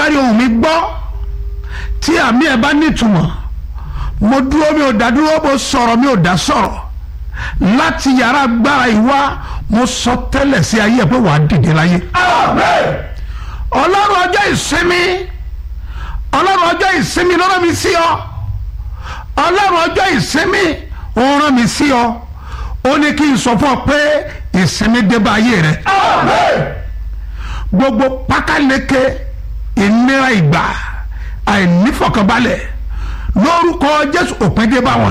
bá rí ohùn mi gbọ́ tí àmì ẹ̀ bá nítumọ̀ mo dúró mi ò dá dúró mo sọ̀rọ̀ mi ò dá sọ̀rọ̀ láti yàrá agbára ìwá mo sọ tẹ́lẹ̀ sí ayé ẹ̀ pé wàá dìde láyé. ọlọ́run ọjọ́ ìsinmi ọlọ́run ọjọ́ ìsinmi ló rán mi sí ọ ọlọ́run ọjọ́ ìsinmi ó rán mi sí ọ ó ní kí n sọ fún ọ pé ìsinmi dé bá ayé rẹ gbogbo pákáleke ìnira ìgbà àìnífọ̀kànbalẹ̀ lórúkọ jésù òpin dé bá wọn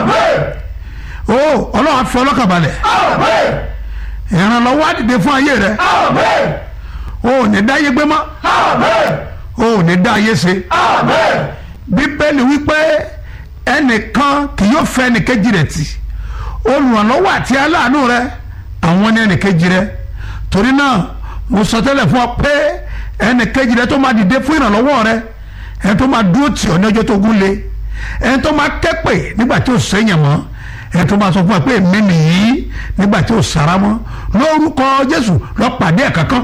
o ọlọ́run á fi ọlọ́kànbalẹ̀ ìrànlọ́wọ́ á dìde fún ayé rẹ o ò ní dá ayé gbé mọ́ o ò ní dá ayé ṣe bíbélì wípé ẹnìkan kì yóò fẹ́ ẹnìkejì rẹ̀ tì olùrànlọ́wọ́ àti aláàánú rẹ àwọn ní ẹnìkejì rẹ torí náà mo sọ tẹ́lẹ̀ fún ọ pé ẹnìkejì rẹ tó máa dìde fún ìrànlọ́wọ́ rẹ ẹni tó máa dúró tì ọ́ ní ọjọ́ tó gún lé ẹni tó máa kẹ́pẹ́ nígbà tí ò sẹ́yìn mọ́ ẹni tó máa sọ fún ọ pé èmi nìyí nígbà tí ò sára mọ́ lórúkọ Jésù lọ pàdé ẹ̀ kankan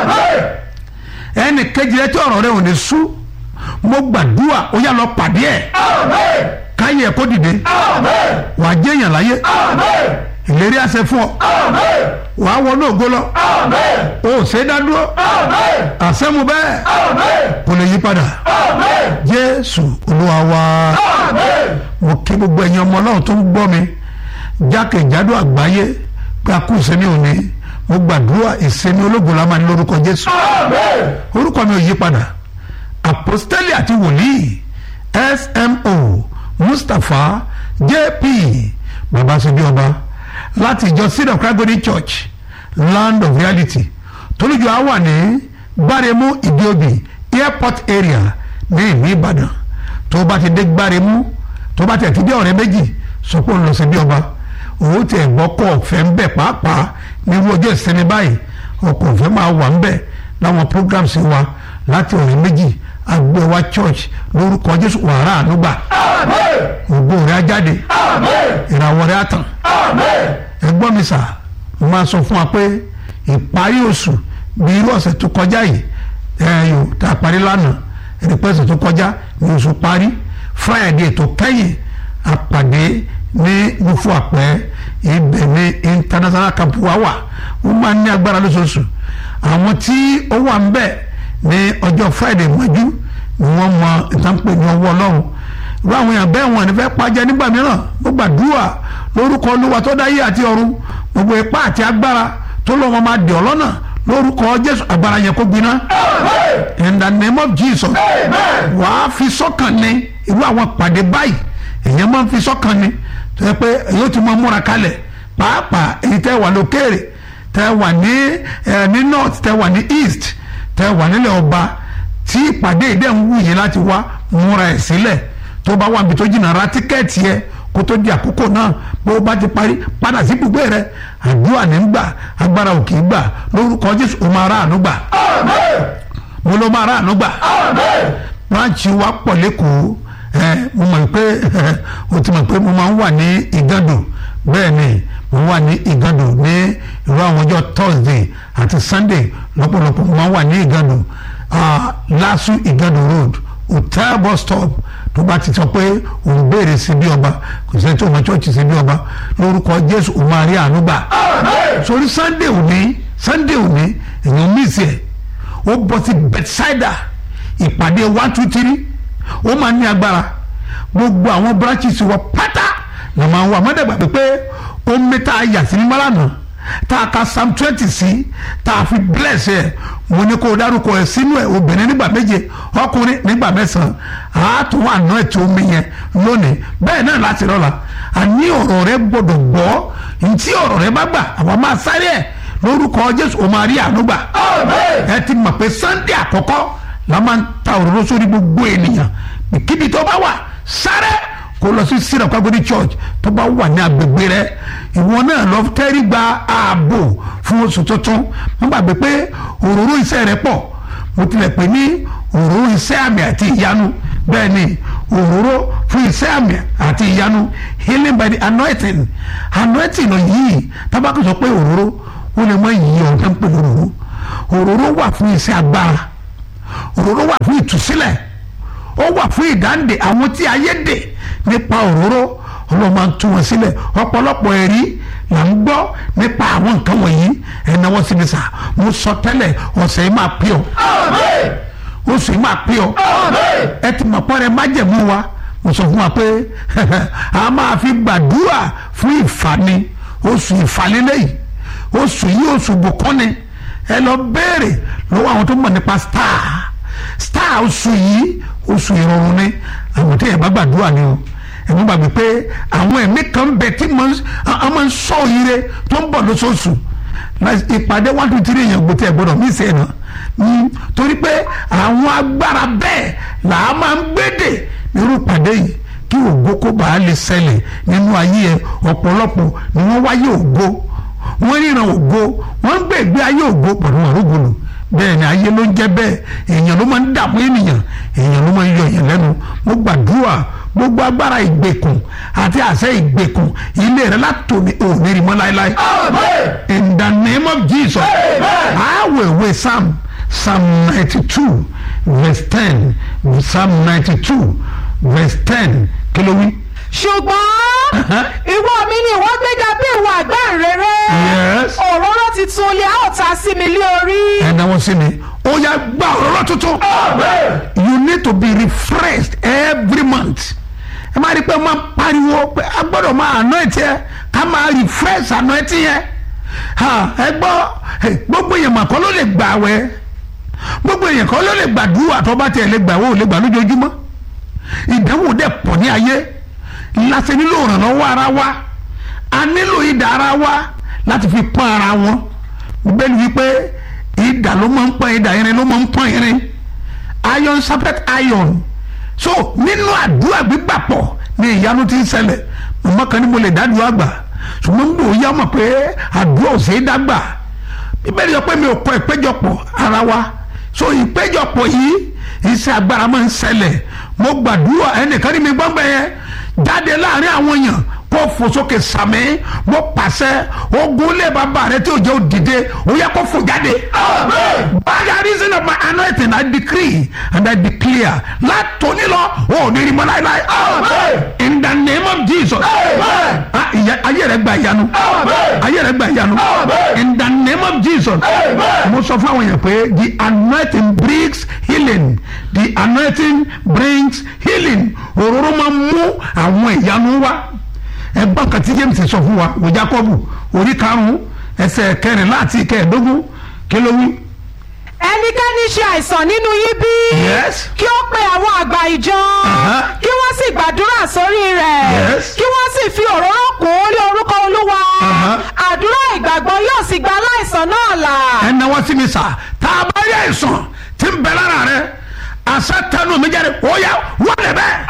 ẹnìkejì rẹ tí ọ̀rọ̀ rẹ ò ní sú mo gbàdúrà ó yá lọ pàdé ẹ̀ káyé ẹ̀ kó dìde wàá jẹ́yàn láyé ìlérí àṣẹ fún ọ wàá wọnú ògo lọ o ò ṣe é dá dúró àṣẹ mu bẹ́ẹ̀ kò lè yí padà jésù olúwa wa mo kí gbogbo ẹ̀yin ọmọ ọlọ́run tó ń gbọ́ mi jákèjádò àgbáyé pé a kú ìsinmi òní mo gbàdúrà ìsinmi ológun la máa ní lórúkọ jésù orúkọ mi ò yí padà àpọ́stélì àti wòlíì smo mustapha jp babasunbi ọba láti ìjọ seed of christ church land of reality tolújọ á wà ní gbáremú ìdíobì airport area ní ìlú ìbàdàn tó bá ti dé gbáremú tó bá tẹ̀ ti dé ọ̀rẹ́ méjì sọ pé òun lọ sí bí ọba òun tẹ̀ gbọ́kọ̀ ọ̀fẹ́ ń bẹ̀ pàápàá nírú ọjọ́ ìsinmi báyìí ọkọ̀ ọ̀fẹ́ máa wà ń bẹ̀ láwọn programs wa láti ọ̀rẹ́ méjì agbẹ́wà church lórúkọ jésù wàrà ànúgbà ògbó rẹ̀ á jáde ìràwọ̀ rẹ̀ á tàn ẹgbọ́n mi sà mo máa sọ fún wa pé ìparí oṣù bí irú ọ̀sẹ̀ tó kọjá yìí ẹ̀yọ̀ tá a parí lánàá ẹ̀rí pé ọ̀sẹ̀ tó kọjá ní oṣù parí friday tó kẹ́yìn àpàdé ní nufu àpẹ́ ibẹ̀ ní international camp wa wà wọ́n máa ń ní agbára lóṣooṣù àwọn tí ó wà ń bẹ̀ ní ọjọ́ friday mọ́jú ni wọ́n mọ ìtànpẹ̀ ní ọwọ́ ọlọ́run irú àwọn èèyàn bẹ́ẹ̀ wọn ní fẹ́ pàjẹ́ nígbà mìíràn mo gbàdúrà lórúkọ olúwa tó dáyé àti ọ̀run gbogbo ipá àti agbára tó lọ́wọ́ máa dè ọ́ lọ́nà lórúkọ jésù agbára yẹn kó gbiná in the name of jesus wàá fi sọ́kàn ní irú àwọn pàdé báyìí èèyàn máa ń fi sọ́kàn ní tó yẹ pé èyí ti máa múra kalẹ̀ pàápàá èyí tẹ́ wà lókèrè tẹ́ wà ní ní north tẹ́ wà ní east tẹ́ wà nílẹ̀ ọba tí ìpàdé ìdẹ́ ń wù yín láti wá múra ẹ̀ sílẹ̀ tó bá wà níbi tó jìnnà ra tíkẹ́ẹ̀tì yẹ kó tó di àkókò náà bó o bá ti parí padà sí ibùgbé rẹ àdúrà ní gbà agbára ò kì í gbà lórúkọ jésù o máa ráàánú gbà mo ló máa ráàánú gbà ráǹtì wa pọ̀ lẹ́kọ̀ọ́ ẹ mo mọ̀ pé o ti mọ̀ pé mo máa ń wà ní ìgàdò bẹ́ẹ̀ ni mo wà ní ìgàdò ní irú àwọn ọjọ́ thursday àti sunday lọ́pọ̀lọpọ̀ mo máa ń wà ní ìgàdò lásù ìgàdò road hotel bus stop tó bá ti sọ pé òun béèrè sí bí ọba kò sẹ́ni tó mọ chọ́ọ̀chì sí bí ọba lórúkọ jésù òun máa rí àánú gbà sórí sunday òní sunday òní èèyàn mísì ẹ̀ ó bọ́ sí bedside ìpàdé one two three ó máa ní agbára gbogbo àwọn branches wọ pátá la máa ń wà mọ́dẹ̀gbà pé ó mẹ́ta yà sí ní mọ́lànà tá a ka psalm twenty sí tá a fi bless ẹ mo ní kó o dárúkọ ẹ sínú ẹ obìnrin nígbà méje ọkùnrin nígbà mẹ́sàn-án àátún àná ẹ̀ tí omi yẹn lónìí bẹ́ẹ̀ náà láti rọ́la àní ọ̀rọ̀ rẹ gbọ́dọ̀ gbọ́ ntí ọ̀rọ̀ rẹ bá gbà àwọn máa sáré ẹ̀ lórúkọ jésù o máa rí àánú gbà ẹ ti mọ̀ pé sunday àkọ́kọ́ la máa ń ta òróró sórí gbogbo ènìyàn kíbi tó bá wà sáré kó lọ sí syrup kagodi church tó bá wà ní agbègbè rẹ ìwọ náà lọ tẹ́rí gba ààbò fún oṣù tuntun wọ́n gbàgbé pé òróró iṣẹ́ rẹ pọ̀ mo tilẹ̀ pè ní òróró iṣẹ́ àmì àti ìyanu bẹ́ẹ̀ ni òróró fún iṣẹ́ àmì àti ìyanu healing by the anointing anointing yìí tábàkì sọ pé òróró ó lè mọ ìyí ọ̀hún tó ń pè lóróró òróró wà fún iṣẹ́ agbára òróró wà fún ìtúsílẹ̀ ó wà fún ìdáǹdè àwọn tí ayé dè nípa òróró ọlọ́run máa ń tú wọn sílẹ̀ ọ̀pọ̀lọpọ̀ ẹ̀rí là ń gbọ́ nípa àwọn nǹkan wọ̀nyí ẹ̀nà wọn sì ní sà mo sọ tẹ́lẹ̀ ọ̀sẹ̀ yìí máa pè ọ́ oṣù yìí máa pè ọ́ ẹ ti mọ̀ pọ́nrẹ́ májẹ̀mú wa mo sọ fún wa pé a máa fi gbàdúrà fún ìfani oṣù ìfàlélẹ́yìí oṣù yìí oṣù bùkọ́ni ẹ lọ béèrè lọ́wọ́ àwọn tó mọ̀ nípa star star oṣù yìí oṣù ìrọ̀rùn ni àwọn tí yẹn bá gbàdúrà ni o ẹ̀mí gbàgbé pé àwọn ẹ̀mí kan bẹ tí wọ́n máa ń sọ ire tó ń bọ̀ lóṣooṣù ìpàdé one two three yẹn gbòtẹ́ gbọ́dọ̀ mí sẹ́yìn náà torí pé àwọn agbára bẹ́ẹ̀ là á máa ń gbédè nírú ìpàdé yìí kí ògo kó bàa lè ṣẹlẹ̀ nínú ayé ẹ ọ̀pọ̀lọpọ̀ ni wọ́n wáyé ògo wọ́n ríran ògo wọ́n ń gbé ìgbé ayé ògo pẹ̀lú àrógolo bẹ́ẹ̀ ni ayé ló ń jẹ́ bẹ́ẹ̀ èèyàn ló máa ń dààmú ènìyàn èèyàn ló máa ń yọ èèyàn lẹ́nu mo gbàdúrà gbogbo agbára ìgbèkùn àti àṣẹ ìgbèkùn ilé rẹ látòní òní rí mọ́ láéláé. in the name of Jesus I will wait Psalm Psalm ninety two verse ten Psalm ninety two verse ten kí ló wí. ṣùgbọ́n ìwọ mi ni ìwọ gbéga bí ìwọ àgbáǹrere Yes. òróró titun lè a ó ta sí mi lé orí. ẹ náwó sí mi ó yá gba òróró tuntun. you need to be refreshed every month. ẹ máa rí i pé máa pariwo pé a gbọ́dọ̀ máa anoint yẹ ká máa refresh anoint yẹ. Ha, ẹ gbọ́ ẹ, gbogbo èèyàn mà kọ́ ló lè gbà wẹ́ gbogbo èèyàn kọ́ ló lè gbàdúrà tó bá tiẹ̀ lè gbà wọ́n ò lè gbà lójoojúmọ́ ìdánwò dẹ̀ pọ̀ ní ayé láti nílò ìrànlọ́wọ́ ara wa a nílò ìdá ara wa láti fi pọ́n ara wọn bẹ́ẹ̀ ni wípé ìdá ló máa ń pọ́n ìdá irin ló máa ń pọ́n irin iron sharpet iron so nínú àdúrà gbígbàpọ̀ ni ìyanu ti ń ṣẹlẹ̀ mọ̀mọ́ kan ní mo lè dádùn àgbà ṣùgbọ́n mo yá mọ̀ pé àdúrà ò ṣeé dágbà bíbélì sọ pé mi ò kọ ìpéjọpọ̀ ara wa so ìpéjọpọ̀ yìí iṣẹ́ agbára máa ń ṣẹlẹ̀ mo gbàdúrà ẹnìkan ní mi gbọ́ngbẹ́ yẹn jáde láàrin àwọn èèyàn kó fò sókè sàmì mo pàṣẹ ogun lé bàbá rẹ tí ò jẹ́ òdìdé ó yẹ kó fò jáde. by the reason of my anointing I decree and I declare látòní lọ ò ní rí mọ́ láéláé. in the name of Jesus. Ah, ìyà- ayé rẹ gba ìyanu ayé rẹ gba ìyanu in the name of Jesus. mo sọ fún àwọn èèyàn pé the anointing brings healing the anointing brings healing òróró máa ń mú àwọn ìyanu wá ẹgbọ́n kan tí James sọ fún wa wò Jákọ́bù orí karùn-ún ẹsẹ̀ kẹrìnlá àti kẹẹ̀ẹ́dógún kí ló wí. ẹnikẹ́ni ṣe àìsàn nínú yín bí Yes. kí ó pe àwọn àgbà ìjọ Aha. kí wọ́n sì gbàdúrà sórí rẹ̀ Yes. kí wọ́n sì fi òróró kùn ó lé orúkọ olúwa Aha. àdúrà ìgbàgbọ́ yóò sì gba aláìsàn náà là. ẹ náwó sí mi sà tá a bá rí àìsàn tí ń bẹ lára rẹ àṣà tẹnu mi jáde ó yá wọlé bẹ́ẹ̀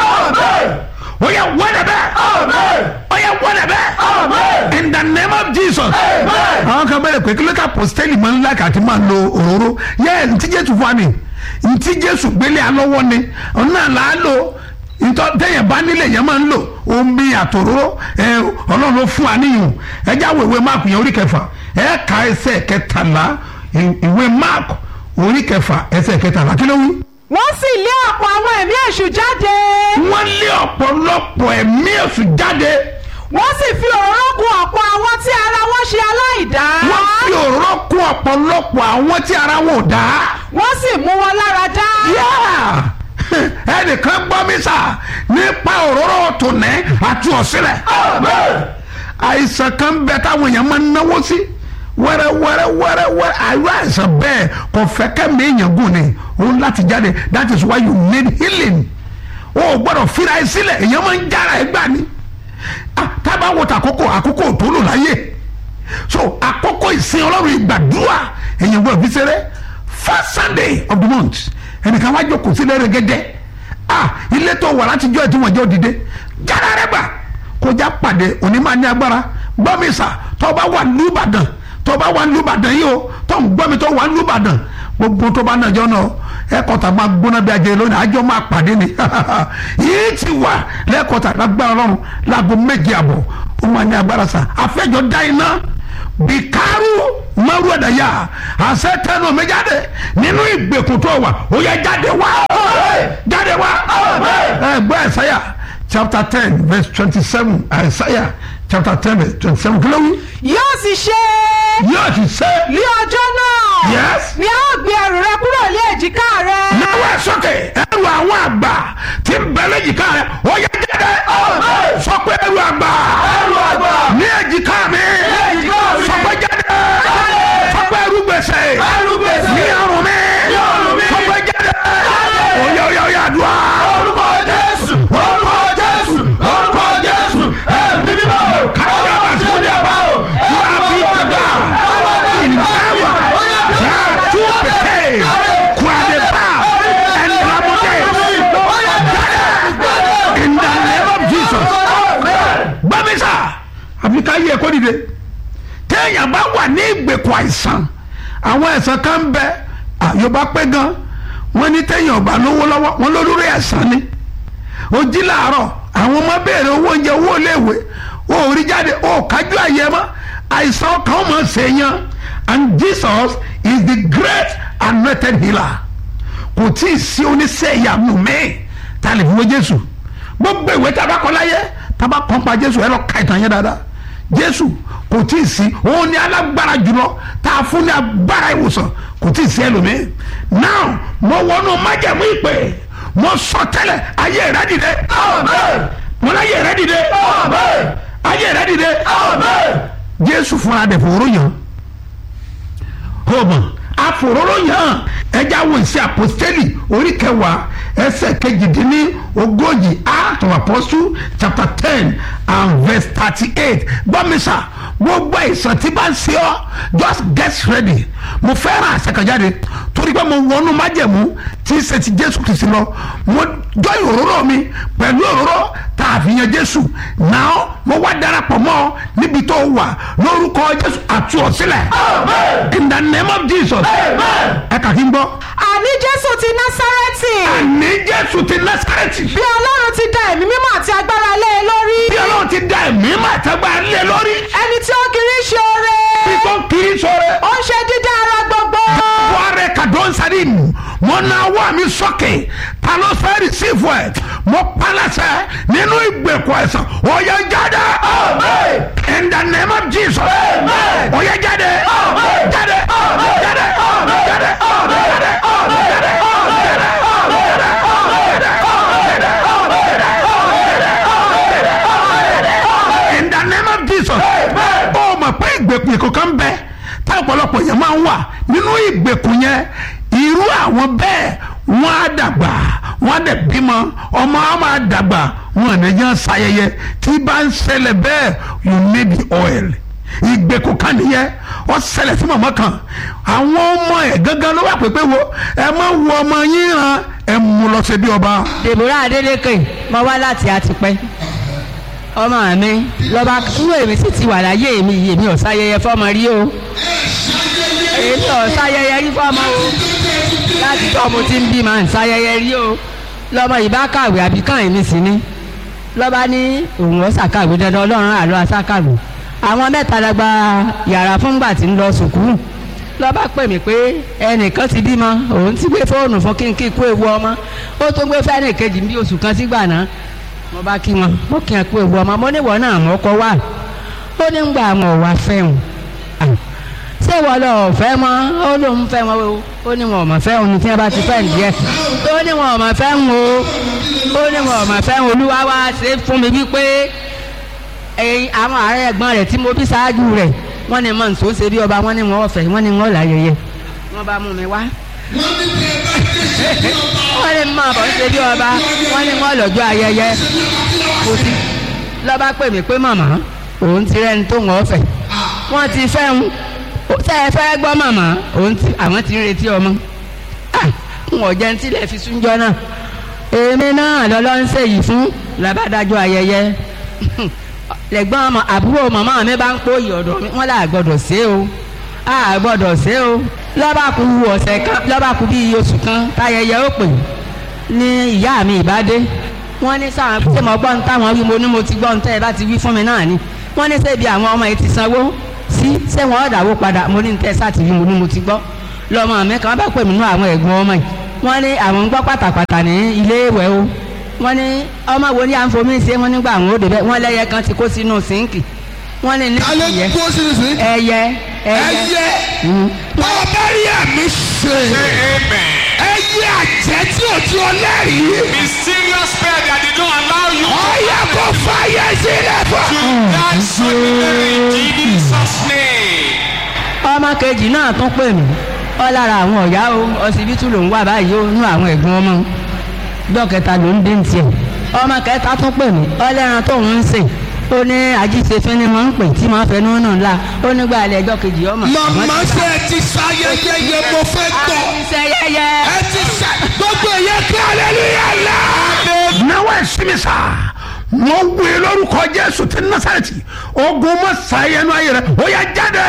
ó yá wọlé bẹ́ẹ̀ ó yá wọlé bẹ́ẹ̀ in the name of Jesus àwọn kan bẹ̀rẹ̀ pé kílódé apostoli máa ń lákà àti máa lo òróró yẹ ntí Jésù fún wa ni ntí Jésù gbélé alọ́wọ́ ni ọ̀nà là á lò ntọ́ tẹ̀yẹ̀ bá nílẹ̀ yẹn máa ń lò omi àtòróró ẹ ọlọ́run ló fún wa níyùn ẹ já wo ìwé máàkù yẹn orí kẹfà ẹ ka ẹsẹ̀ kẹtàlá ì- ìwé máàkù orí kẹfà ẹsẹ̀ kẹtàlá kí ló wí. wọ́n sì lé ọ̀pọ̀ àwọn ẹ̀mí èṣù jáde wọ́n lé ọ̀pọ̀lọpọ̀ ẹ̀mí èṣù jáde wọ́n sì fi òróró kùn ọ̀pọ̀ àwọn tí ara wọn ṣe aláìdá wọ́n fi òróró kún ọ̀pọ̀lọpọ̀ àwọn tí ara wọn ò dá. wọ́n sì mú wọn lára dá. Yeah! ẹnìkan gbọ́ mi sà nípa òróró tòní àti ọ̀sílẹ̀. àìsàn kan bẹ táwọn èèyàn máa ń náwó sí wẹ́rẹ́ wẹ́rẹ́ wẹ́rẹ́ wẹ́rẹ́ àìrò àìsàn bẹ́ẹ̀ kò fẹ́ kẹ́mi èèyàn gùn ni òun láti jáde that is why you need healing o ò gbọ́dọ̀ fira ẹ sílẹ̀ èèyàn máa ń jára ẹ gbà ni Ah, tábà wo tàkókò àkókò tó lò láyé so àkókò ìsìn ọlọ́run ìgbàdúrà èèyàn gbọ́dọ̀ fi ṣeré first sunday of the month ẹnìkan wá jókòó sílẹ̀ rẹ̀gẹ́dẹ́ ah ilé tó wà látijọ́ ẹ̀ tí wọ́n jẹ́ òdìdé jára rẹ̀ gbà kọjá pàdé òní máa ní agbára gbọ́ mi sà tó bá wà lùbàdàn tó bá wà lùbàdàn yìí o tó ń gbọ́ mi tó wà lùbàdàn gbogbo tó bá nàjọ́ náà ẹ̀kọ́ta máa gbóná bí ajẹ́ lónìí àjọ máa pàdé ni yìí ti wà lẹ́kọ̀ọ́ta lágbára ọlọ́run láago méje àbọ̀ ó máa ní agbára sà àfẹ́jọ́ dá iná bìkárù maru ẹ̀dàyà àṣẹ tẹnu mi jáde nínú ìgbèkùn tó wà ó yẹ jáde wá jáde wá ẹ gbọ́ ẹ̀sáyà chapter ten verse twenty seven ẹ̀sáyà chapter ten verse twenty seven kí ló wí yóò sì ṣe yóò ti ṣe ní ọjọ́ náà Yes. ni a ó gbé ẹrù rẹ kúrò ní èjìká rẹ. náwó ẹ sókè ẹrù àwọn àgbà tí ń bẹ lẹ́jìká rẹ ó yẹ jáde sọ pé ẹrù àgbà ní èjìká mi sọ pé jáde sọ pé ẹrù gbèsè ní ọrùn mi sọ pé jáde oyè oyè oyè àdúrà. orúkọ jésù orúkọ jésù orúkọ jésù ẹ̀mí mímọ́ káyọ̀ àti àbá o yóò fi gbàgbà ìnáwó yàtú pété kúadébà ẹnìlámọdé in the name of jesus gbàmísà àfikà yẹ kó dìde téèyàn bá wà ní ìgbèkùn àìsàn àwọn ẹ̀sán kan bẹ àyọ̀bá pé gan wọ́n ní téèyàn ọba lówó lọ́wọ́ wọ́n lólórí ẹ̀sán ni ó jí làárọ̀ àwọn ọmọ béèrè owó oúnjẹ owó iléèwé ó rí jáde ó kájú àyè mọ́ àìsàn kan mọ̀ ṣèyàn and jesus is the great anointed healer kò tí ì sí oníṣẹ́ ìyàmú mi tá a lè fi wé jésù gbogbo ìwé tá a bá kọ láyé tá a bá kọ́ pa jésù ẹ lọ ka ìtàn yẹn dáadáa jésù kò tí ì sí òun ni alágbára jùlọ tá a fún ní agbára ìwòsàn kò tí ì sí ẹlòmíì now mo wọnú májẹ̀mú ìpè mo sọ tẹ́lẹ̀ ayé rẹ dìde mo láyé rẹ dìde ayé rẹ dìde jésù fúnra dẹ̀ fòrò yàn homer afororo yàn ẹja wo ìṣe apostoli orí kẹwàá ẹsẹ̀ kejìdínní ogójì act of apostle chapter ten and verse thirty-eight gbọ́mísà gbogbo àìsàn tí bá ń ṣe ọ́ just get ready mo fẹ́ràn àṣekànjáde torí pé mo wọnú májẹ̀mú tí ń ṣe ti jésù kìí sí lọ mo jọ òróró mi pẹ̀lú òróró tá a fi yan jésù náà mo wá darapọ̀ mọ́ ọ níbi tó wà lórúkọ jésù àti ọ̀sílẹ̀ in the name of jesus ẹ kà kí n gbọ́ àní jésù ti násárẹ́tì àní jésù ti násàrẹ́tì bí ọlọ́run ti da ẹ̀mí mímọ́ àti agbára lé e lórí bí ọlọ́run ti da ẹ̀mí mà tẹ́gbà lé lórí ẹni tí ó kiri ṣe oore bí tó kiri sọ̀rọ̀ ó ń ṣe dídá ara gbogbo buhari kadonsari mu mo na wá mi sókè ta ló fẹ́ rìsífù ẹ̀ mo palasẹ̀ nínú ìgbèkùn ẹ̀sán ó yẹ jáde in the name of jesus ó yẹ jáde jáde jáde jáde jáde jáde in the name of jesus ó mọ̀ pé ìgbèkùn ìkọ̀kan bẹ tá ọ̀pọ̀lọpọ̀ yẹn máa ń wà nínú ìgbèkùn yẹn irú àwọn bẹ́ẹ̀ wọ́n á dàgbà wọ́n á dẹ̀ bímọ ọmọ á máa dàgbà wọn àná yẹn ṣayẹyẹ tí bá ń ṣẹlẹ̀ bẹ́ẹ̀ you need the oil ìgbèkùn kan nìyẹn ó ṣẹlẹ̀ sí màmá kan àwọn ọmọ ẹ̀ gángan ló wà pépé wo ẹ má wo ọmọ yín ràn ẹ mú lọ sí bí ọba. deborah adeleke mo wá láti àtìpẹ́ ọmọ mi lọ́ba inú èmi sì ti wà láyé mi yìí èmi ò sáyẹyẹ fọ́mọ rí o èmi ò sáyẹyẹ rí fọ́mọ o láti tọ́ mo ti ń bí màá ń sáyẹyẹ rí o lọ́mọ yìí bá kàwé àbí kàn èmi sì ni lọ́ba ní òun ó ṣàkàwé dandan ọlọ́run àlọ́ àṣàkàwé àwọn mẹ́ta la gba yàrá fúngbà tí ń lọ sùkúrù lọ́ba pè mí pé ẹnìkan ti bímọ òun ti gbé fóònù fún kínkín kú ewu ọmọ ó tó gbé fẹ́ẹ́nì kejì bí oṣù kan sígbà náà mo bá kí wọn mo kí wọn kú ewu ọmọ mo níwọ̀ náà mo kọ́ wà ó ní ń gba àwọn ọ̀wà fẹ́hùn ṣé wọ́n lọ ọ̀fẹ́ mọ́ ó lóun fẹ́ wọn o ó ní wọn ò mọ̀ fẹ́ òun ní tí wọ́n bá ti fẹ́ nìyẹn ó ní wọn ò mọ̀ fẹ́ wọn o ó ní wọn ò mọ̀ fẹ́ wọn olúwa wá ṣe fún mi wípé ẹyin àwọn ààrẹ ẹ̀gbọ́n rẹ̀ tí mo bí ṣáájú rẹ̀ wọ́n ní mọ̀ nsọ ṣe bí ọba wọ́n ní wọn ọ̀fẹ́ wọ́n ní wọn láyẹyẹ wọ́n bá mú mi wá wọ́n ní mọ̀ bọ́ ṣe bí ọba wọ́n ní wọn lọ́jọ́ ayẹyẹ kò sí lọ́ba pè mí pé màmá òun ti rẹ́ni tó wọ́n ọ̀fẹ́ wọ́n ti fẹ́ ń tẹ́ ẹ fẹ́ gbọ́ màmá òun ti àwọn ti ń retí ọmọ n ò jẹun tílẹ̀ fi súnjọ́ náà èmi náà lọ́lọ́ ń ṣèyí fún làbádájọ́ ayẹyẹ lẹ́gbọ́n ọmọ àbúrò màmá mi bá ń pòyì ọ̀dọ̀ mi wọ́n là gbọ́dọ̀ ṣe o a gbọ́dọ̀ ṣe o lọ́ba kú ọ̀sẹ̀ kan lọ́ba kú bíi oṣù kan táyẹyẹ ó pè ní ìyá mi ìbádé wọ́n ní sáwọn ṣé mo gbọ́ ń táwọn wí mo ní mo ti gbọ́ ń tẹ́ ẹ bá ti wí fún mi náà ni wọ́n ní ṣebí àwọn ọmọ yìí ti sanwó sí ṣé wọn ọ̀dàwó padà mo ní tẹ́ sátìrí mo ní mo ti gbọ́ lọ́mọ mi kan bá pè mí nú àwọn ẹ̀gbọ́n ọmọ yìí wọ́n ní àwọn ń gbọ́ pàtàpàtà ní ilé ìwẹ̀ o wọ́n ní ọmọ wo ni à ń fomi ṣe wọ́n nígbà àwọn òde bẹ́ẹ̀ wọ́n lẹ́yẹ kan ti kó sínú sínkì wọ́n ní ní alẹ́ ìyẹ́ kó sínú sí. ẹyẹ ẹyẹ ẹyẹ Mm. ọba rí ẹ̀mí ṣe. Say amen. ẹyẹ àjẹ́ tí ò tí ọ lẹ́rìí. Mysterious spell that did not allow you ọyẹ kò fàyè sílẹ̀ to fún. die suddenly in Jesus' name. ọmọ kejì náà tún pè mí ọ lára àwọn ọ̀yá o ọsibítù ló ń wà báyìí ó nú àwọn ẹ̀gbọ́n ọmọ dọ́kẹta ló ń dé ní tiẹ̀ ọmọ kẹta tún pè mí ọlẹ́ran tóun ń sè ó ní ajíṣefín ni mo ń pè tí mo fẹnu náà ńlá ó nígbà alẹ́ ẹjọ́ kejì ọmọ. màmá ṣe ẹ ti ṣayẹyẹ yẹ mo fẹ́ gbọ́. àìsẹ yẹyẹ. ẹ ti ṣe gbogbo ìyẹ kí aleluya la. náwó ẹ̀sìn mi sá mo wé lórúkọ jésù ti násàrẹ́tì ogun má ṣàyẹnu ayé rẹ ó yá jáde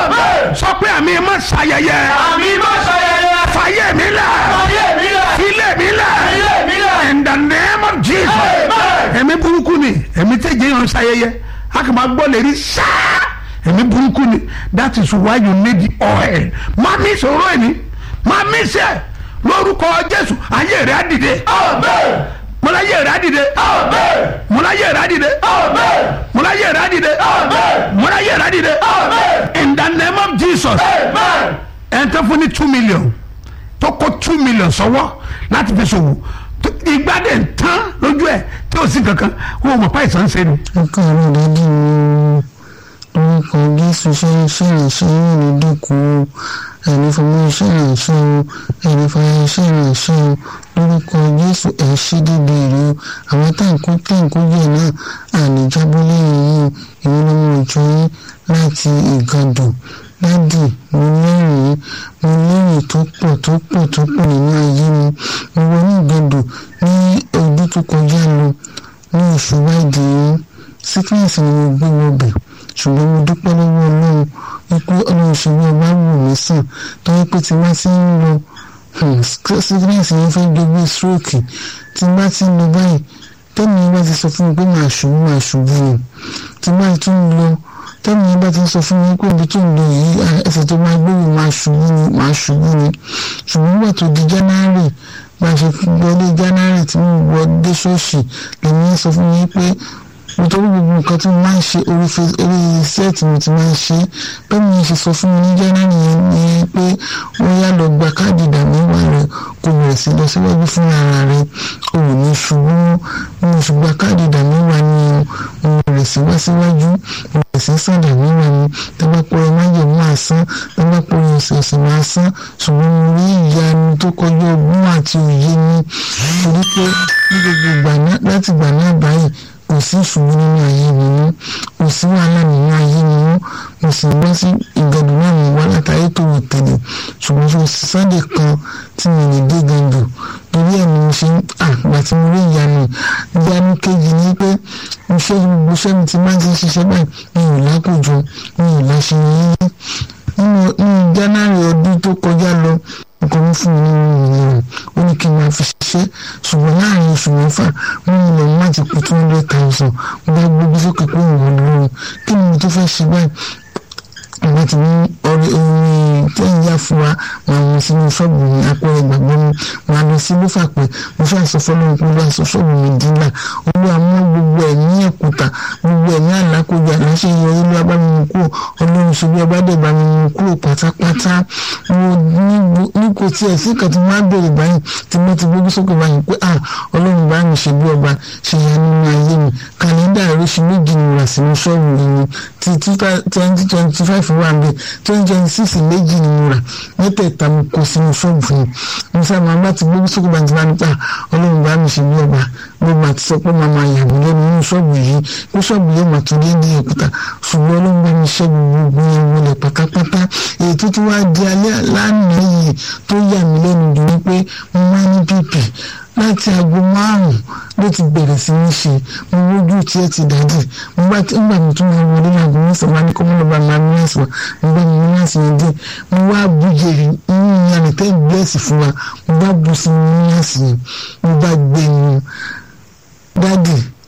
sọ pé àmì má ṣàyẹyẹ àmì má ṣayẹyẹ. fàyè mi lẹ Fàyè mi lẹ̀. filẹ̀ mi lẹ Filẹ̀ mi lẹ̀. in the name of jesus Amen. ẹ̀mí burúkú ni ẹ̀mí tẹ̀ jẹ́ yàn ṣàyẹyẹ a kì máa gbọ́ lè rí sáá ẹ̀mí burúkú ni that is why you need the oil má mi sọ̀rọ̀ ẹ̀ ni má mi sẹ́ lórúkọ jésù ayé rẹ̀ á dìde Amen. múláyé rẹ̀ á dìde Amen. múláyé rẹ̀ á dìde Amen. múláyé rẹ̀ á dìde Amen. múláyé rẹ̀ á dìde Amen. in the name of jesus Amen. ẹn tó fún ní two million tó kó two million sọ́wọ́ láti fi ṣòwò tó- ìgbà dẹ̀ ń tán lójú ẹ̀ tí ò sí kankan wọn ò mọ̀ pa ìsàn ṣe ni. ọkọ mi dájú mi orúkọ jésù ṣe iṣẹ́ ìránṣẹ́ yìí ní dúkùú ẹni fọmọ iṣẹ́ ìránṣẹ́ o ẹni fọmọ iṣẹ́ ìránṣẹ́ o lórúkọ jésù ẹ̀ ṣe débi ìlú àwọn táǹkó táǹkó yẹ náà àníjábọ́ lẹ́yìn yìí ìwé lọ́mọ ìjọ yín láti ìgàdùn dádì mo lẹ́rìí mo lẹ́rìí tó pọ̀ tó pọ̀ tó pọ̀ nínú ayé mi mo wọ ní ìgàdùn ní ọdún tó kọjá lọ ní oṣù wáìdì yìí sickness ni mo gbé wọbẹ̀ ṣùgbọ́n mo dúpẹ́ lọ́wọ́ ọlọ́run wípé ọlọ́run ṣe bí ọba wù mí sàn tó yẹ pé tí wọ́n ti ń lọ hmm, sickness yẹn fẹ́ gbégbé stroke tí wọ́n bá ti ń lọ báyìí tẹ́mi yẹn bá ti sọ fún mi pé màá ṣubú màá ṣubú ni tí wọ́n bá tún lọ tẹ́mi yẹn bá ti sọ fún mi pé ibi tó ń lọ yìí ah, ẹsẹ̀ tó máa gbé mi máa ṣubú ni máa ṣubú ni ṣùgbọ́n nígbà tó di january bá a ṣe wọlé january tí mo wọ dé ṣọ́ọ̀ṣì lèmi yẹn sọ fún mi pé nítorí gbogbo nǹkan tí mo máa ń ṣe orí fe- orí sẹ́ẹ̀tì mi ti máa ń ṣe bẹ́ẹ̀ ni ṣe sọ fún mi ní january yẹn ni pé ó yá lọ gba káàdì ìdàmẹ́wàá rẹ kó bẹ̀rẹ̀ sí lọ síwájú fún ara rẹ o ò ní ṣubú mo ṣù gba káàdì ìdàmẹ́wàá ni o mo bẹ̀rẹ̀ sí wá síwájú mo bẹ̀rẹ̀ sí sàn ìdàmẹ́wàá mi tẹ́gbà pọ̀ ẹ máa yẹ máa san tẹ́gbà pọ̀ ẹ ọ̀sẹ̀ọ̀sẹ̀ máa san ṣùgbọ́n mo rí ìyanu tó kọjá ọgbọ́n àti òye mi torí pé ní gbogbo ìgbà náà láti ìgbà náà báyìí kò sí ìṣòro nínú ayé mi mọ́ kò sí wàhálà nínú ayé mi mọ́ mo sì gbọ́ sí ìgbàdùn náà mi wá látàrí tó wò tẹ̀lé ṣùgbọ́n ṣe sunday kan tí mi lè dé gàdù torí ẹ̀ ni mo ṣe ń àgbà tí mo rí ìyanu ìyanu kejì ni pé iṣẹ́ gbogbo iṣẹ́ mi ti máa ń ti ṣiṣẹ́ báyìí mi ò lákòjọ mi ò láṣeyọrí nínú nínú january ọdún tó kọjá lọ ọkọ mi fún mi nínú ìyẹn ó ní kí n máa fi ṣiṣẹ́ ṣùgbọ́n láàrin oṣù mẹ́fà wọ́n ní lọ́ọ́ má ti kú two hundred thousand mo bá gbógbó sókè pé òun lóhun kí ni mo tó fẹ́ ṣe báyìí àwọn ti ní ọrẹ orin tẹ́yìn yá fún wa máa wọ sínú ṣọ́ọ̀bù mi apẹ̀rẹ̀ gbàgbọ́ mi máa lọ sí ló fàpẹ́ mo fẹ́ àṣọ fọlọ́run pé olúwa sọ ṣọ́ọ̀bù mi dínlà olúwa mú gbogbo ẹ̀mí ẹ̀kúta gbogbo ẹ̀mí àlákòjá láṣẹ yọ olúwa bá mi mú kúrò ọlọ́run ṣubú ọba dẹ̀ bá mi mú kúrò pátápátá mo ní gbo- ní kò tiẹ̀ sí kan tí wọ́n á bèrè báyìí tí mo ti gbójú sókè báyìí pé ah ọlọ́run bá mi ṣe bí ọba ṣe yá nínú ayé mi kàlẹ́ndà oríṣi méjì ni rà sínú ṣọ́ọ̀bù mi ti twenty twenty five wà ń bẹ twenty twenty six méjì ni mo rà mẹ́tẹ̀ẹ̀ta mo kó sínú ṣọ́ọ̀bù mi mo sábà bá ti gbójú sókè báyìí tí wọ́n á ní pa ọlọ́run bá mi ṣe bí ọba gbogbo àti sọ pé màmá yàgò lẹ́nu nínú ṣọ́ọ̀bù yìí pé ṣọ́ọ̀bù yóò máa tún déédéé òkúta ṣùgbọ́n ọlọ́run bá mi ṣẹ́gun gbogbo yẹn wọlé pátápátá èyí tó ti wá di alẹ́ lánàá yìí tó yà mí lẹ́nu dùn ní pé mo máa ní pp láti aago márùn-ún ló ti bẹ̀rẹ̀ sí ní ṣe mo wójú tí ẹ ti dájú mo bá tí ńgbà mi tún máa wọlé láago mẹ́sàn-án máa ní kọ́ mọ́nà bá máa ní àṣìwà mo bá mi ní àṣìyàn díẹ̀ mo wá bu jèrè nínú ìyànà tẹ́ bẹ́ẹ̀sì fún wa mo bá bu sí mi ní àṣìyàn mo bá gbé mu dádì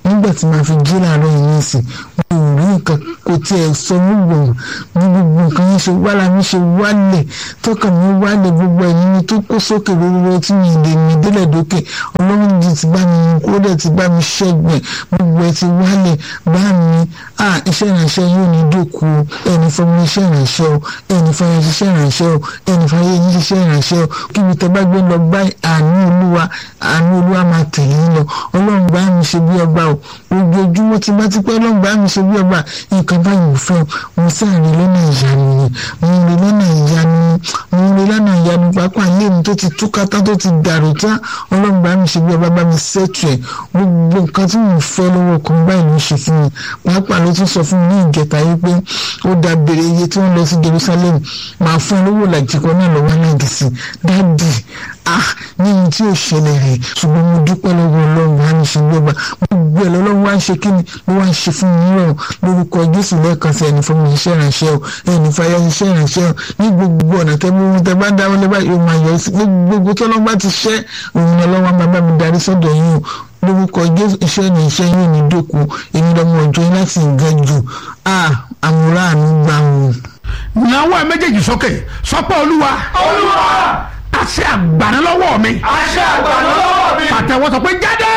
nígbà tí màá fi jí láàárọ̀ yìí nìsín mi ò rí nǹkan kò tiẹ̀ sọ mí gbọ̀n ní gbogbo nǹkan yẹn ṣe wá lára mi ṣe wálẹ̀ tọ́kàn mi wálẹ̀ gbogbo ẹ̀yìn mi tó kó sókè lórí tí mi lè mi délẹ̀ dókè ọlọ́run ti ti bá mi mú kó dẹ̀ ti bá mi ṣẹ́gun ẹ̀ gbogbo ẹ̀ ti wálẹ̀ bá mi à iṣẹ́ ìrànṣẹ́ yóò ní dòkú ẹni fọmọ iṣẹ́ ìrànṣẹ́ o ẹni fọyín ṣiṣẹ́ ìrànṣẹ́ o ẹni fọyín yín ṣiṣẹ́ ìrànṣẹ́ o kí mi tẹ́ bá gbé lọ bá àánú olúwa àánú olúwa máa tẹ̀lé yín lọ ọlọ́run bá mi ṣe bí ọba o ojoojúmọ́ tí bá ti pẹ́ ọlọ́run bá mi ṣe bí ọba nǹkan báyìí mo fẹ́ o mo sáàrin lọ́nà ìyanu ni mo ń rí lọ́nà ìyanu mo ń rí lọ́nà ìyanu pápá ilé mi tó ti túká tán tó ti dàrú tán ọlọ́run bá mi ṣe bí ọba bá mi ṣètò ẹ̀ gbogbo nǹkan tí mo fẹ́ lọ́wọ́ kan báyìí ló ṣe fún mi pàápàá ló tún sọ fún mi ní ìjẹta yìí pé ó da bèrè iye tí wọ́n lọ sí Jerusalem máa fún ẹ lówó làjìkọ náà lọ́wọ́ náà dì sí dáàdì ah ní ohun tí ò ṣẹlẹ̀ rẹ̀ ṣùgbọ́n mo dúpẹ́ lọ́wọ́ ọlọ́run wá ní ṣe gbọ́gbà gbogbo ẹ̀ lọ́lọ́run wá ń ṣe kí ni ló wá ń ṣe fún mi rọ̀ lórúkọ Jésù lẹ́ẹ̀kan sí ẹni fún mi iṣẹ́ ìrànṣẹ́ o ẹni fàyà iṣẹ́ ìrànṣẹ́ o ní gbogbo ọ̀nà tẹ́bí ohun tẹ́ bá dáwọ́ lẹ́bàá yóò máa yọ sí gbogbo tọ́lọ́ bá ti ṣẹ́ òun ni ọlọ́wọ́ máa bá mi darí sọ́dọ̀ yín o lórúkọ Jésù iṣẹ́ ní iṣẹ́ yóò ní dòkú èmi lọ́mọ ọjọ́ yín láti ga jù ah àmúra àánú gbà wọn. náwó ẹ méjèèjì sókè sọpọ olúwa olúwa àṣẹ àgbàna lọ́wọ́ mi àṣẹ àgbàdo lọ́wọ́ mi. pàtẹ́wọ́ sọ pé jáde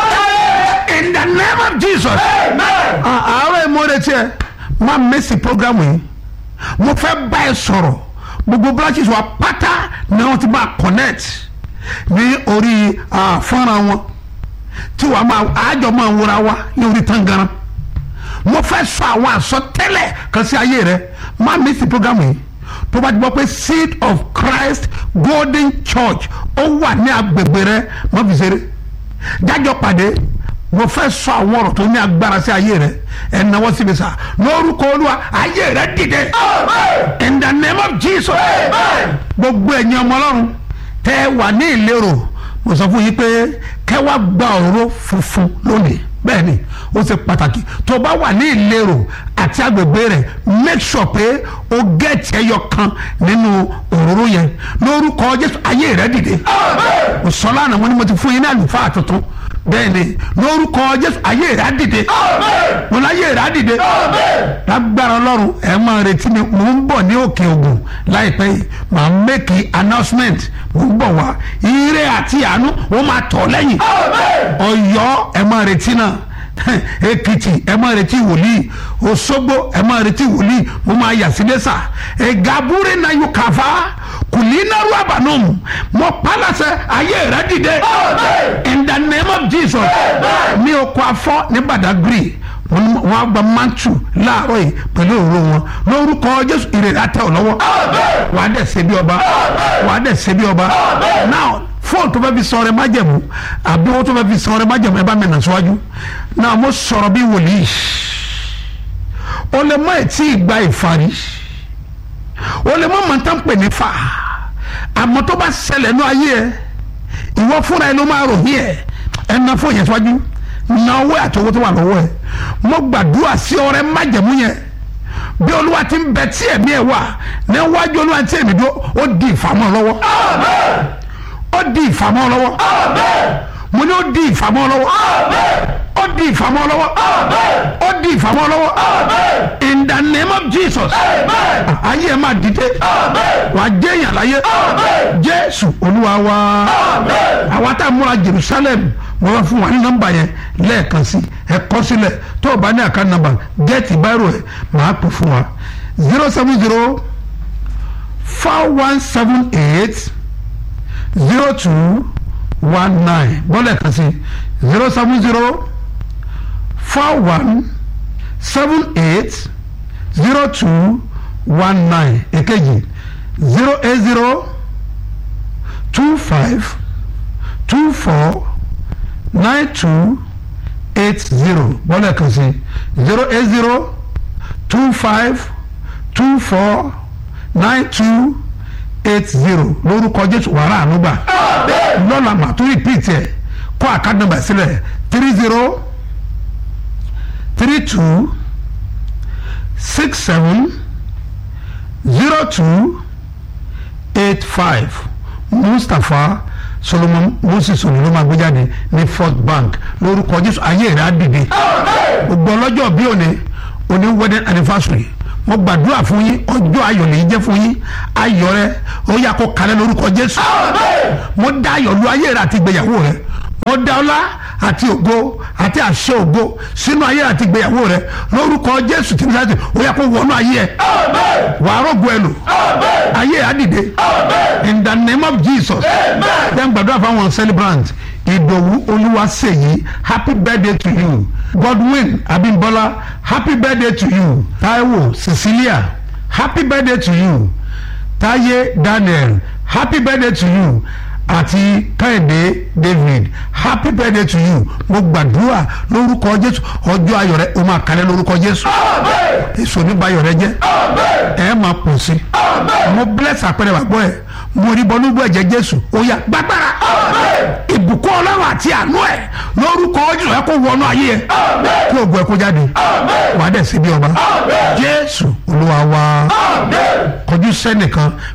in the name of Jesus. amen. àárọ̀ ìmọ̀ọ́rẹ́ tiẹ̀ máa mẹ́sì program yìí mo fẹ́ bá ẹ sọ̀rọ̀ gbogbo branches wa pátá ni wọ́n ti máa connect ní orí ah, fọ́nrán wọn tí wàá máa àjọ máa wúra wa ní orí tangaran mo fẹ́ sọ àwọn àsọtẹ́lẹ̀ kan sí ayé rẹ máa mẹ́sì program yìí tó bá ti gbọ́ pé seed of Christ Golden Church ó wà ní agbègbè rẹ má fi ṣeré jájọ pàdé mo fẹ́ sọ àwọn ọ̀rọ̀ tó ní agbára sí ayé rẹ ẹ̀ náwó síbi sá lórúkọ olúwa ayé rẹ dìde in the name of Jesus gbogbo ẹ̀yin ọmọ ọlọ́run tẹ́ ẹ wà ní ìlérò mo sọ fún yín pé kẹ́ wá gba òróró funfun lónìí bẹ́ẹ̀ ni ó ṣe pàtàkì tó bá wà ní ìlérò àti agbègbè rẹ̀ make sure pé o gẹ̀ẹ́tì ẹyọ kan nínú òróró yẹn lórúkọ jésù ayé rẹ dìde o sọ lánàá mo ní mo ti fún yín ní àlùfáà tuntun bẹ́ẹ̀ ni lórúkọ jésù ayé rẹ á dìde mo ní ayé rẹ á dìde lágbára ọlọ́run ẹ máa retí mi mò ń bọ̀ ní òkè ògùn láìpẹ́ yìí màá make announcement mò ń bọ̀ wá ire àti àánú wọ́n máa tọ̀ lẹ́yìn ọ̀yọ́ ẹ máa retí náà èkìtì ẹ máa retí wòlíì òṣogbo ẹ máa retí wòlíì mo máa yà sí lẹ́sà ẹ̀gàbúrẹ́ náà yóò kàfá kùlínàrú àbànúmù mo pálásẹ ayé rẹ dìde in the name of Jesus mi ò kọ afọ ní Badagry wọn á gba mantu láàárọ̀ yìí pẹ̀lú òru wọn lórúkọ Jésù ìrèlè àtẹ ọ lọ́wọ́ wàá dẹ̀ ṣe bí ọba wàá dẹ̀ ṣe bí ọba now fóònù tó fẹ́ fi sọ̀rọ̀ ẹ má jẹ̀mú àbí owó tó fẹ́ fi sọ̀rọ̀ ẹ má jẹ̀mú ẹ bá mi nà síwájú náà mo sọ̀rọ̀ bí wòlíì o lè mọ ètí ìgbà ìfarí o lè mọ mọ̀tá ń pè ní fa àmọ́ tó bá ṣẹlẹ̀ ní ayé ẹ ìwọ fúnra ẹ ló máa rò yí ẹ ẹ na fóònù yẹn síwájú na owó àti owó tó wà lọ́wọ́ ẹ mo gbàdúrà sí ọrẹ má jẹ̀mú yẹn bí olúwa ti ń bẹ tí ẹ̀mí ẹ wà níwájú olúwa tí èmi dúró ó di ìfàmọ́ lọ́wọ́ ó di ìfàmọ́ lọ́wọ́ mo ní ó di ìfàmọ́ lọ́wọ́ ó di ìfàmọ́ lọ́wọ́ ó di ìfàmọ́ lọ́wọ́ in the name of Jesus ayé ẹ máa dìde wàá jẹ́ èèyàn láyé Jésù Olúwa wa àwa tá a múra Jerusalem mo bá fún wa ní nọ́mbà yẹn lẹ́ẹ̀kan sí ẹ kọ sílẹ̀ tó o bá ní àká nọ́mbà gẹ́ẹ̀tì báírò ẹ̀ máa pè fún wa zero seven zero four one seven eight zero two one nine bọ́lẹ̀ kan sí zero seven zero four one seven eight zero two one nine èkejì zero eight zero two five two four nine two eight zero bọ́lẹ̀ kan sí zero eight zero two five two four nine two eight zero lórúkọ jésù wàrà ànúgbà lọ́la mà tó repeat ẹ̀ kó àkáàdì nàmbà sílẹ̀ three zero three two six seven zero two eight five mustapha solomon moses òní ló máa gbé jáde ní first bank lórúkọ jésù ayé rẹ̀ á dìde gbogbo ọlọ́jọ́ bí òní òní wedding anniversary mo gbàdúrà fún yín ọjọ́ ayọ̀ lè jẹ́ fún yín ayọ̀ rẹ ó yà kó kalẹ̀ lórúkọ jésù mo dá ayọ̀ lu ayé rẹ àti ìgbéyàwó rẹ mo dá ọlá àti ògo àti àṣẹ ògo sínú ayé rẹ àti ìgbéyàwó rẹ lórúkọ jésù tí mo sáré ó yà kó wọnú ayé ẹ wàá rògbò ẹ lò ayé ẹ á dìde in the name of jesus then gbàdúrà fáwọn celebrant ìdòwú olúwaṣèyí happy birthday to you godwin abimbola happy birthday to you taiwo cecilia happy birthday to you taye daniel happy birthday to you àti kẹ́hìndé david happy birthday to you mo gbàdúrà lórúkọ jésù ọjọ́ ayọ̀ rẹ o máa kalẹ̀ lórúkọ jésù èso nígbàyọ̀ rẹ jẹ́ ẹ máa pọ̀ sí mo bless àpẹẹrẹ wàgbọ́ ẹ mo rí bọ́ lóògùn ẹ̀jẹ̀ jésù ó yá gbàgbára ìbùkún ọlọ́run àti àánú ẹ̀ lórúkọ jésù ẹ kó wọnú ayé ẹ kí ògùn ẹ kó jáde wàá dẹ̀ síbi ọba jésù olúwa wa kọjú sẹ́nìkan